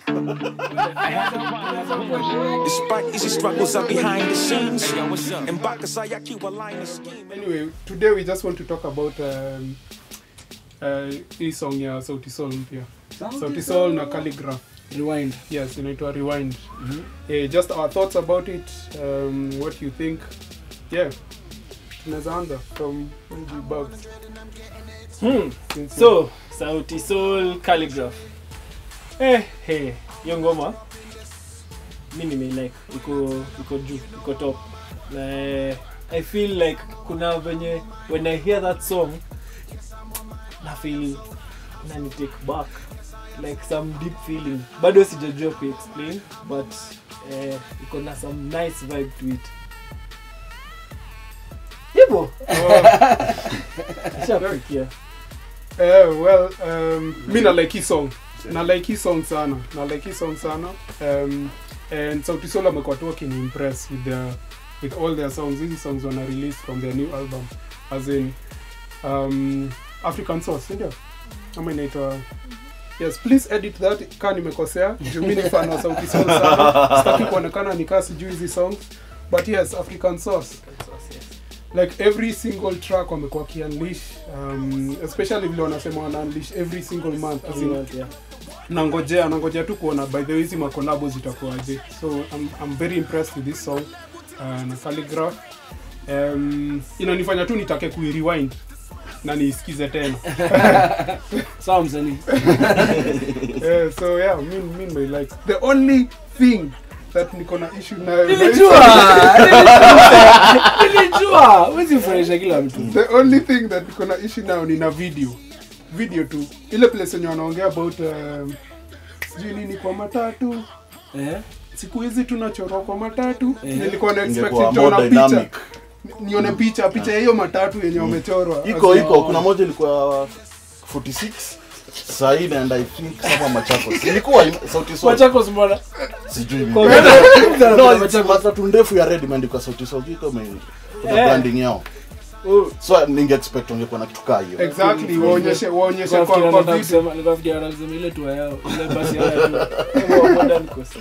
Despite easy struggles are behind the scenes. And Bakasai, I keep a line of scheme. Anyway, today we just want to talk about um, uh, hii song ya Sauti Sol mpya. Sauti Sol na Calligraph. rewind Yes, inaitwa Rewind. Eh, just our thoughts about it, um, what you think. Yeah. Tunaweza anza from Mji Bugs. hmm. Since so sauti soul calligraph eh, hey, hiyo ngoma mi nimeilike iko iko juu iko top na eh, i feel like kuna venye when i hear that song na feel nani take back like some deep feeling bado sijajua kuexplain but eh, iko na some nice vibe to it hivo shakufikia Eh, well, um, mi na like hii song. Na like hii song sana. Na like hii song sana. Um, and Sauti Sol amekuwa tu wakini-impress with their with all their songs. Hizi songs wana release from their new album. As in um, African Source, ndio? Ama inaitwa Yes, please edit that kaa nimekosea. Juu mi ni fan wa Sauti Sol sana. Sitaki kuonekana nikaa sijui hizi songs. But yes, African Source like every single track wamekuwa wakiunleash um, especially vile wanasema wana unleash every single month as in, nangojea nangojea tu kuona by the way hizi makolabo zitakuwaje so I'm, I'm very impressed with this song uh, na calligraph um, inanifanya tu nitake kuirewind na niisikize tena sawa msanii yeah, so yeah mi mi nime like the only thing that niko na issue nayo nilijua nilijua huwezi furahisha kila mtu the only thing that niko na issue nayo ni na video video tu ile place yenye wanaongea about um, sijui nini kwa matatu eh siku hizi tunachorwa kwa matatu Eh. nilikuwa na expect Ingekuwa nitaona more picha dynamic. Ni- nione picha picha ya hiyo matatu yenye wamechorwa iko As in- iko kuna moja ilikuwa 46 saa hii naenda i think kama machakos ilikuwa im- sauti sol machakos mbona sijui Kwa- mimi. Kwa- no it's Machakos. matatu ndefu ya red imeandikwa sauti sol iko ime kuna Eh. branding yao Oh, so ninge expect ungekuwa na kitu kaa hiyo exactly waonyeshe waonyeshe nilikuwa kwa nafikiri kwa anataka video kusema- nilikuwa nafikiri anataka kusema ile tour yao ile basi yao ya tour. Kwa modern coast.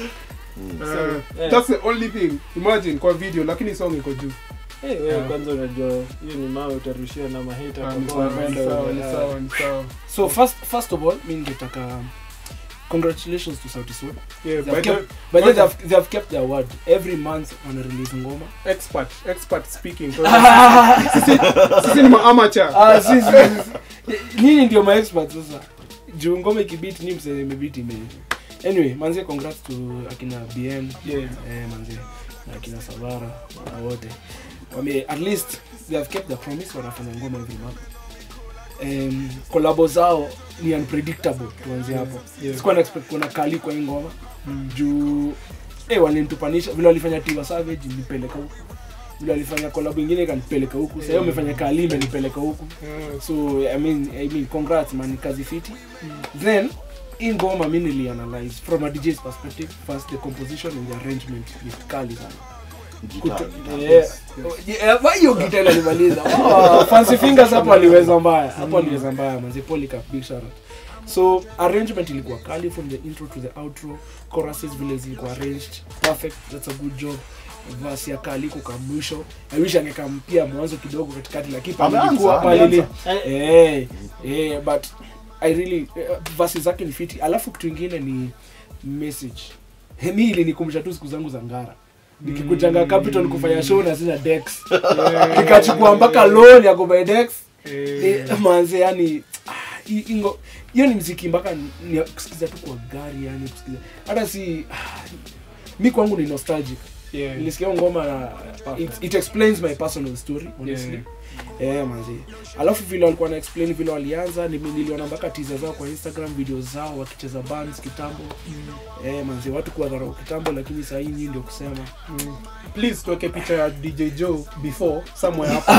Uh, eh. that's the only thing imagine kwa video lakini song iko juu Eh, wewe Yeah. kwanza unajua hiyo ni mawe utarushiwa na maheta Ah, kwa ni kwa sawa, ni wapenda sawa, wewe. ni sawa, ni sawa. so first first of all mi ningetaka congratulations to sauti sol Yeah, They by have the- kept- but then they have, they have kept their word every month wana release ngoma expert expert speaking sisi sisi ni maamateur Ah, si, si, si, si. nyinyi ndio maexpert sasa juu ngoma ikibit ni msee imebit ime anyway manze congrats to akina bn Yeah. eh, manze na akina savara na wote wame at least they have kept the promise wanafanya ngoma every month um, kolabo zao ni unpredictable tuanzie hapo Yeah. sikuwa na expect kuona kali kwa hii ngoma juu eh, walinitupanisha vile walifanya tiwa savage nilipeleka huku vile walifanya kolabo ingine ikanipeleka huku sahii wamefanya kali imenipeleka huku Yeah. so I mean, I mean congrats man ni kazi fiti then hii ngoma mi nilianalyze from a DJ's perspective first the composition and the arrangement ni kali sana Guitar, Kuto- guitar. yeah. Oh, yeah, wa- hiyo gita inalimaliza oh, fancy fingers hapo aliweza mbaya hapo aliweza mbaya manzi Polycarp, big shout out. so arrangement ilikuwa kali from the intro to the outro choruses vile zilikuwa arranged perfect that's a good job verse ya kali kuka mwisho i wish angekampia mwanzo kidogo katikati lakini pale Ameanza, ilikuwa pale ameanza. ili- eh eh but i really uh, verses zake ni fiti alafu kitu ingine ni message mi ilinikumbusha tu siku zangu za ngara nikikujanga capital kufanya show na sina dex nikachukua mpaka loan ya kubuy dex Eh, Eh, manze yani ah, hii- hii ngo- hiyo ni mziki mpaka ni- ni ya kusikiza tu kwa gari yani kusikiza hata si ah, mi kwangu ni nostalgic yeah. nilisikia hiyo ngoma na it, it explains my personal story honestly yeah. manzi alafu vile walikuwa na explain vile walianza nimi- niliona mpaka tiza zao kwa instagram video zao wakicheza bands kitambo eh, manzi watu kuwadharau kitambo lakini sahii nyii ndio kusema Mm. please tuweke picha ya dj joe before somewhere hapo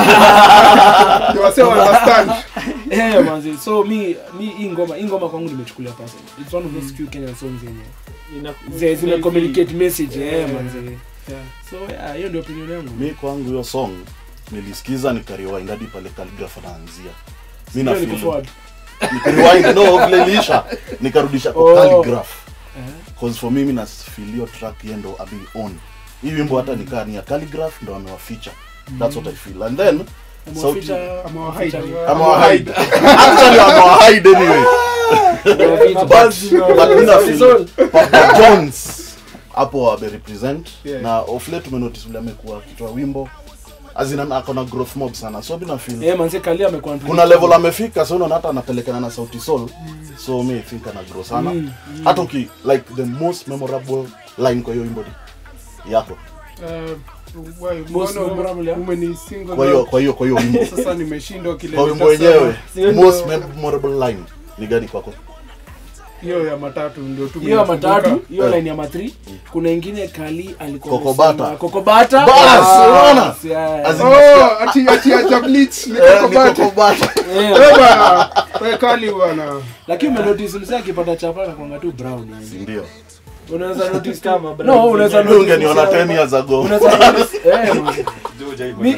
Ndio wasee wa understand eh, manzi so mi mi hii ngoma hii ngoma kwangu nimechukulia personal it's one of those few kenyan songs yenye Ina- ze- zime communicate message eh, Yeah. manzi Yeah. so yeah, hiyo ndio opinion yangu mi kwangu hiyo song nilisikiza nikariwind hadi pale kaligraf anaanzia mi na Hiyo ni feel- kuforward. nikariwind no vile iliisha nikarudisha kwa Oh. calligraph cause for mimi na feel hiyo track yeye ndo abi on hii wimbo hata nikaa ni ya calligraph ndo amewafeature that's what i feel and then sauti Amewafeature- Amewahide. featuring- amewahide actually amewahide anyway Amewafeature- but mina Sauti feel Sol. Papa Jones hapo ame represent Yeah. na of late tumenotice vile amekuwa akitoa wimbo azina akona growth mob sana so mina feel Eh, manze Kali amekuwa kuna level amefika so unaona hata anapelekana na sauti soul so me I think ana grow sana Mm, hata uki like the most memorable line kwa hiyo wimbo ni yako Eh, why, Most mbona memorable, yeah? umenisingle kwa hiyo out? kwa hiyo kwa hiyo wimbo sasa nimeshindwa kile kwa wimbo nitasema. wenyewe Sio most ndio- memorable line ni gani kwako hiyo ya matatu ndio tu hiyo ya matatu nimekumbuka. hiyo Eh. line ya matri kuna ingine kali alikuwa Kokobata. amesema- kokobata Bas, Ah, unaona? yeah. As in- Oh, ati ati acha bleach Eh, nikoko ni bata. Kokobata. Eh, Eh, bana. Wewe kali bwana. lakini umenotice msee akipata chapa na kwanga tu brown yani ndio unaweza notice Kama kama no unaweza Wewe notice ungeniona msee 10 years ago unaweza notice eh man. Mi-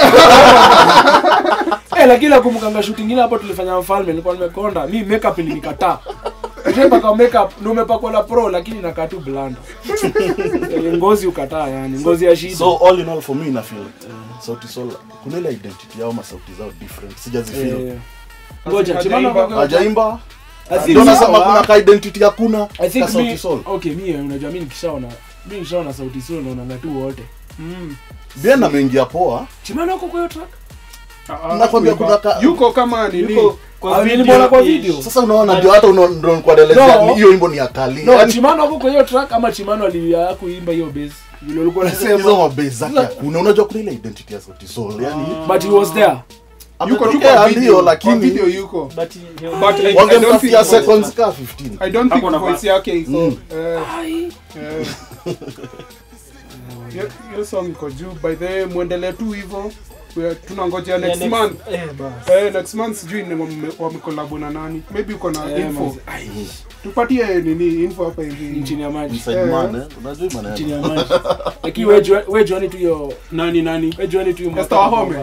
Eh, lakini nakumbukanga shoot ingine hapo tulifanya mfalme nilikuwa nimekonda mi makeup ilinikataa Ushapaka makeup na umepakwa la pro lakini inakaa tu blanda Eh, ngozi ukataa yani ngozi ya shida so all in all for me na feel sauti sol kuna ile identity yao masauti zao different sijazifeel Eh, ngoja Hajaimba. chimano kwa- hajaimba I think ndio mi- nasema kuna ka identity hakuna I think ka sauti mi, sol okay mi unajua mi nikishaona mi nikishaona sauti sol naonanga tu wote Mm. bien ameingia poa chimano ako kwa hiyo track Ah, ah, Nakwambia kuimba. kuna ka- yuko kama nini Yuko kwa Ah, video nilimwona kwa ish. video. sasa unaona ndio hata uno- ndio kwa delezea No. hiyo wimbo ni akali no chimano ako kwa hiyo track ama chimano aliya kuimba hiyo bass vile ulikuwa hizo unasema mabase zake hakuna unajua kuna ile identity ya sauti sol yani but he was there yuko tu ametokea kwa ndio video kwa lakini video yuko But he- he- But I- I don't wangemtafutia think- seconds ka 15 I don't think Hakuna voice yake iko Mm. eh, Ai. eh. Hiyo- hiyo song iko juu by the way muendelee tu hivyo We- tunangojea Yeah, next next- month eh, bas. Eh, next month sijui ni wame- wamekolabo na nani maybe uko na Eh, info manze. Ai, tupatie nini info hapa hivi chini ya maji inside Eh. man eh unajua hii chini maneno ya maji lakini we jua- we juani tu hiyo nani nani we juani tu hiyo Esther Wahome.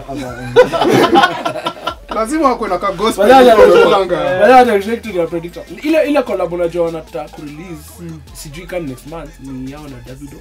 lazima wako na ka gospel Badala ya- wanapanga. Badala ya direct to the predictor. ile ile collab unajua wanataka kurelease sijui kama next month ni yao na Davido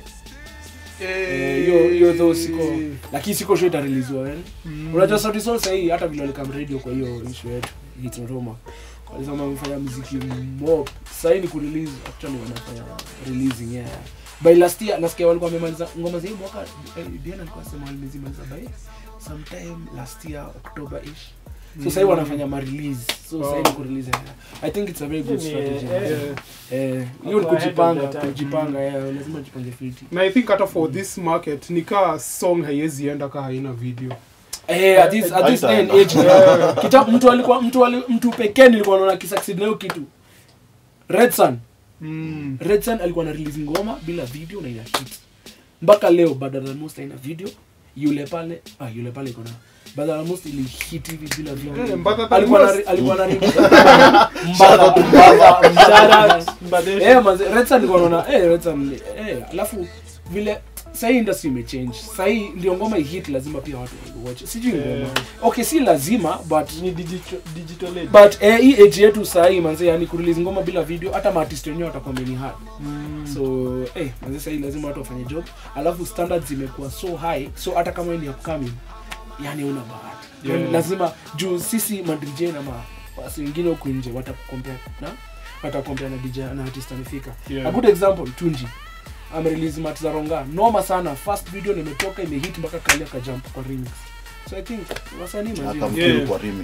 Eh, hiyo hiyo though siko lakini siko sure itareleasewa yani unajua sauti sol sahii hata vile walikam radio kwa hiyo issue yetu hit not Roma walisema wamefanya muziki mob sahii ni kurelease actually wanafanya releasing yeah by last year nasikia walikuwa wamemaliza ngoma za hii mwaka eh, Diana alikuwa sema walimaliza by sometime last year October ish so sahii wanafanya ma release so sahii ni kurelease yeah. i think it's a very good Ni, strategy eh, yeah. Eh, eh hiyo ni Wako ahead of kujipanga their time. kujipanga yeah lazima jipange fiti na i think hata for this market nikaa song haiwezi enda kaa haina video Eh, at this, at this day and age, yeah. Kita, mtu alikuwa mtu ali, mtu pekee nilikuwa naona kisucceed na hiyo kitu Red Sun mm. Red Sun alikuwa na release ngoma bila video na ina hit mpaka leo Badala Most haina video yule pale ah yule pale iko na Badala Most ili hit hivi bila Eh, video Mbadala Than alikuwa na Most. alikuwa na mbada mbada Shout out, Mbadesha. eh manze Red Sun alikuwa naona eh Red Sun eh alafu vile sahii industry imechange sahii ndio ngoma ihit lazima pia watu watch sijui ngoma okay si lazima but Ni digital- digital age. but eh, hii age yetu sahii manze yani kurelease ngoma bila video hata maartist wenyewe watakwambia ni hard so eh manze sahii lazima watu wafanye job alafu standards zimekuwa so high so hata kama wewe ni upcoming yani una bahati Yeah. yani lazima juu sisi madj na ma wasi wengine huku nje watakukompea na watakompea na dj na artist amefika Yeah. a good example tunji amerelease mat za ronga noma sana first video nimetoka imehit mpaka kalia kajump kwa remix so i think wasanii manzi akamkill Yeah. kwa remix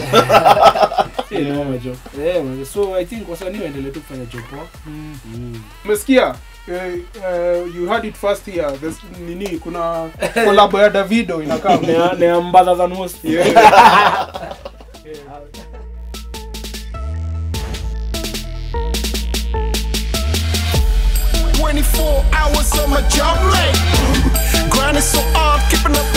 Si noma jo eh manzi. so i think wasanii waendelee tu kufanya job poa mm. umesikia eh, eh, you heard it first here There's, nini kuna kolabo ya davido inakaa Nea- nea mbadha than most yeah. 24 hours on my job, like grinding so hard, keeping up